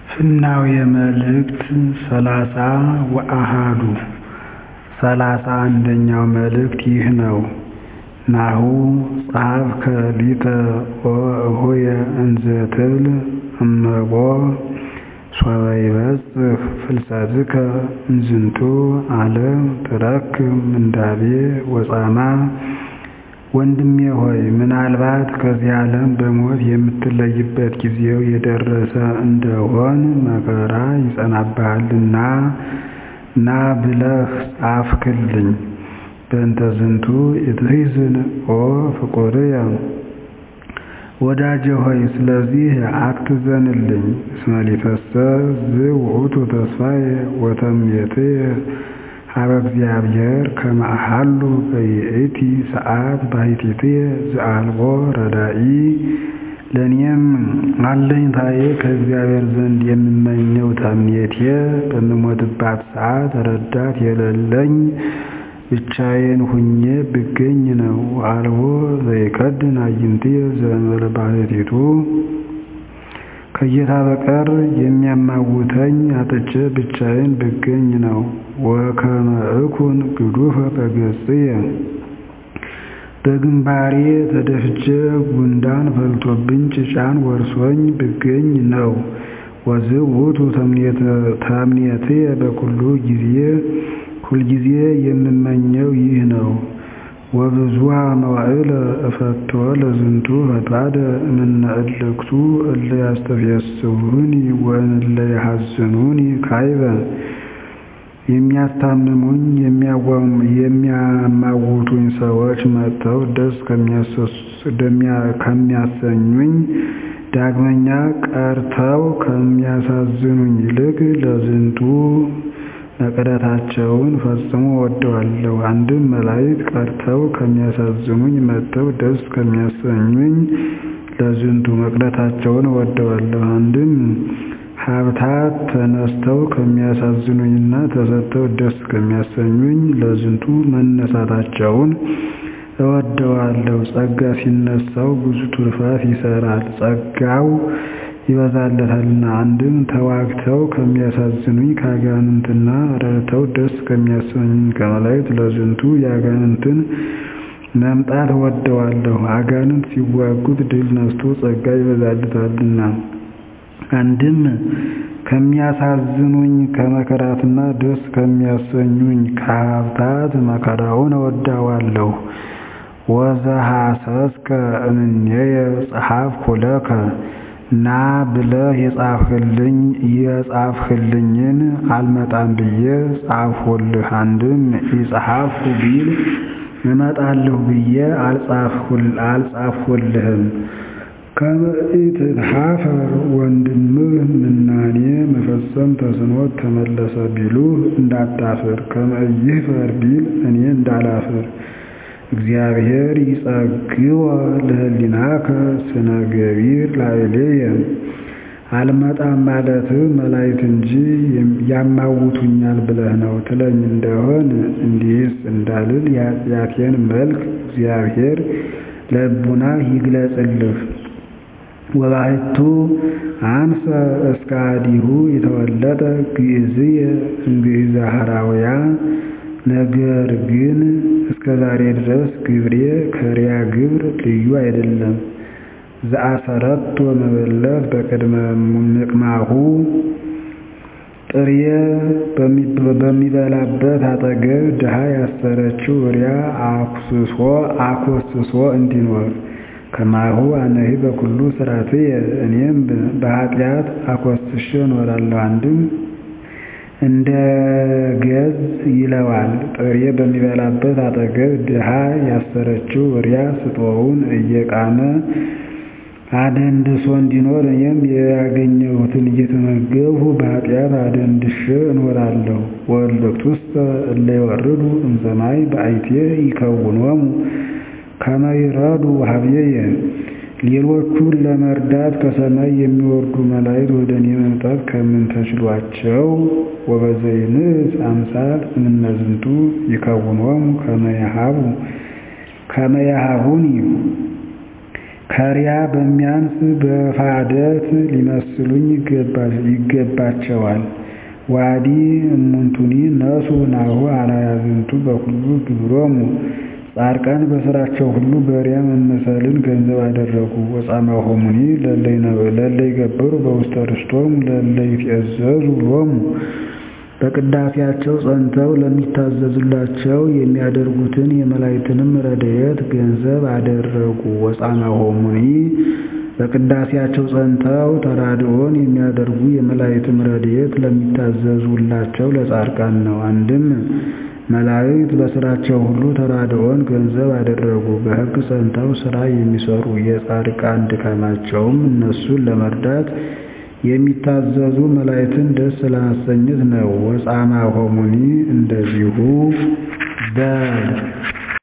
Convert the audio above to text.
ፍናውየ መልእክት ሰላሳ ወአሐዱ ሠላሳ አንደኛው መልእክት ይህ ነው። ናሁ ጸሐፍከ ሊተ ሆየ እንዘ ትብል እመቦ ሶበ ይበጽሕ ፍልሰትከ እምዝንቱ ዓለም ትረክብ ምንዳቤ ወጻማ ወንድሜ ሆይ ምናልባት ከዚህ ዓለም በሞት የምትለይበት ጊዜው የደረሰ እንደሆን መከራ ይጸናብሃልና ና ብለህ ጻፍክልኝ። በእንተ ዝንቱ ኢትሕዝን ኦ ፍቁርየ ወዳጄ ሆይ ስለዚህ አትዘንልኝ። እስመ ሊተሰ ዝውእቱ ተስፋየ ወተምኔትየ ሀበ እግዚአብሔር ከመ አሐሉ በይእቲ ሰዓት ባሕቲትየ ዘአልቦ ረዳኢ ለእኔም አለኝታዬ ከእግዚአብሔር ዘንድ የምመኘው ተምኔቴ በምሞትባት ሰዓት ረዳት የሌለኝ ብቻዬን ሁኜ ብገኝ ነው። ወአልቦ ዘይከድን አዕይንትየ ዘእንበለ ባሕቲቱ ከጌታ በቀር የሚያማውተኝ አጥቼ ብቻዬን ብገኝ ነው። ወከመ እኩን ግዱፈ በገጽየ በግንባሬ ተደፍቼ ጉንዳን ፈልቶብኝ ጭጫን ወርሶኝ ብገኝ ነው። ወዝውእቱ ተምኔትየ በኩሉ ጊዜ ሁልጊዜ የምመኘው ይህ ነው። ወብዙኃ መዋዕለ እፈትዎ ለዝንቱ ፈድፋደ እምነ እልክቱ እለ ያስተፌስሑኒ ወእለ ይሐዝኑኒ ካይበ የሚያስታምሙኝ የሚያማውቱኝ ሰዎች መጥተው ደስ ከሚያሰኙኝ ዳግመኛ ቀርተው ከሚያሳዝኑኝ ይልቅ ለዝንቱ መቅረታቸውን ፈጽሞ እወደዋለሁ። አንድም መላእክት ቀርተው ከሚያሳዝኑኝ መጥተው ደስ ከሚያሰኙኝ ለዝንቱ መቅረታቸውን እወደዋለሁ። አንድም ሀብታት ተነስተው ከሚያሳዝኑኝና ተሰጥተው ደስ ከሚያሰኙኝ ለዝንቱ መነሳታቸውን እወደዋለሁ። ጸጋ ሲነሳው ብዙ ትሩፋት ይሰራል፣ ጸጋው ይበዛለታልና። አንድም ተዋግተው ከሚያሳዝኑኝ ከአጋንንትና ረድተው ደስ ከሚያሰኙኝ ከመላእክት ለዝንቱ የአጋንንትን መምጣት እወደዋለሁ። አጋንንት ሲዋጉት ድል ነስቶ ጸጋ ይበዛለታልና። አንድም ከሚያሳዝኑኝ ከመከራትና ደስ ከሚያሰኙኝ ከሀብታት መከራውን እወደዋለሁ። ወዘሐሰስከ እምኔየ ጸሐፍኩ ለከ ና ብለህ የጻፍህልኝ የጻፍህልኝን አልመጣም ብዬ ጻፍሁልህ። አንድም ኢጸሐፍኩ ቢል እመጣለሁ ብዬ አልጻፍሁልህም። ከመ ኢትትሐፈር ወንድምህ ምናኔ መፈጸም ተስኖት ተመለሰ ቢሉህ እንዳታፍር። ከመ ኢይሕፈር ቢል እኔ እንዳላፍር። እግዚአብሔር ይጸግወ ለህሊናከ ስነ ገቢር ላዕሌየ አልመጣም ማለትህ መላእክት እንጂ ያማውቱኛል ብለህ ነው ትለኝ እንደሆን እንዲህስ እንዳልል የኃጢአቴን መልክ እግዚአብሔር ለልቡናህ ይግለጽልህ። ወባሕቱ አንሰ እስከ አዲሁ የተወለጠ ግእዝየ እምግእዘ ሐራውያ ነገር ግን እስከ ዛሬ ድረስ ግብሬ ከሪያ ግብር ልዩ አይደለም። ዘአሰረቶ መበለት በቅድመ ምቅማሁ ጥሬ በሚበላበት አጠገብ ድሃ ያሰረችው ሪያ አኮስሶ እንዲኖር ከማሁ አነሂ በኩሉ ሥርዓትየ እኔም በኃጢአት አኮስሼ እኖራለሁ። አንድም እንደ ገዝ ይለዋል። ጥሬ በሚበላበት አጠገብ ድሃ ያሰረችው ሪያ ስጦውን እየቃመ አደንድሶ እንዲኖር እኔም ያገኘሁትን እየተመገብሁ በኃጢአት አደንድሼ እኖራለሁ። ወእልክቱሰ እለ ይወርዱ እምሰማይ በአይቴ ይከውኖሙ ከመ ይረዱ ኀቤየ ሌሎቹን ለመርዳት ከሰማይ የሚወርዱ መላእክት ወደ እኔ መምጣት ከምን ተችሏቸው? ወበዘይንእስ አምሳል እምነ ዝንቱ ይከውኖሙ ከመ ያሃቡኒ ከሪያ በሚያንስ በፋደት ሊመስሉኝ ይገባቸዋል። ዋዲ እሙንቱኒ ነሱ ናሁ አርአያዝንቱ በኩሉ ግብሮሙ ጻድቃን በሥራቸው ሁሉ በሪያ መመሰልን ገንዘብ አደረጉ። ወጻማሆሙኒ ለእለ ይገብሩ በውስተ ርስቶሙ ለእለ ይትእዘዙ ሎሙ በቅዳሴያቸው ጸንተው ለሚታዘዙላቸው የሚያደርጉትን የመላእክትንም ረድኤት ገንዘብ አደረጉ። ወጻማሆሙኒ በቅዳሴያቸው ጸንተው ተራድኦን የሚያደርጉ የመላእክትም ረድኤት ለሚታዘዙላቸው ለጻድቃን ነው። አንድም መላእክት በሥራቸው ሁሉ ተራድኦን ገንዘብ አደረጉ። በሕግ ጸንተው ሥራ የሚሠሩ የጻድቃን ድካማቸውም እነሱን ለመርዳት የሚታዘዙ መላእክትን ደስ ለማሰኘት ነው። ወጻማሆሙኒ እንደዚሁ በል